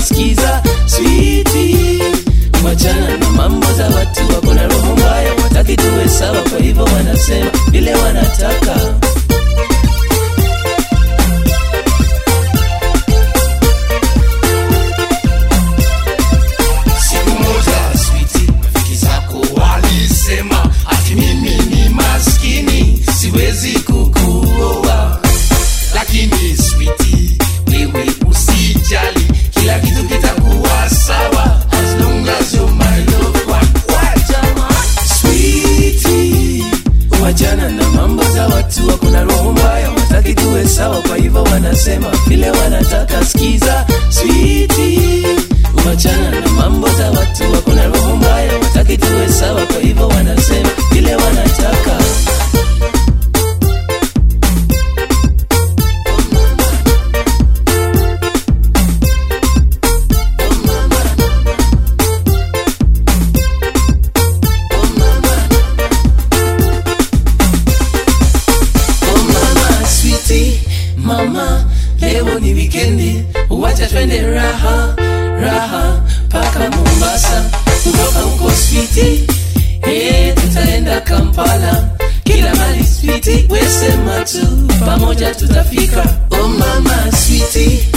skiza switi wachana na mambo za watu wako na roho mbaya wataki tuwe sawa kwa hivyo wanasema vile wanataka siku moja switi rafiki zako walisema ati mimi ni maskini siwezi kukuoa lakini switi wewe usijali kila kitu kitakuwa sawa as long as you're my loved one. Wajama. switi wachana na mambo za watu wako na roho mbaya wataki tuwe sawa kwa hivyo wanasema vile wanataka skiza switi wachana na mambo za watu wako na roho mbaya wataki tuwe sawa kwa hivyo wanasema vile wanataka Oh mama switi mama leo ni wikendi wacha twende raha raha paka mombasa kutoka huko switi hey, tutaenda kampala kila mali switi wesema tu pamoja tutafika oh mama switi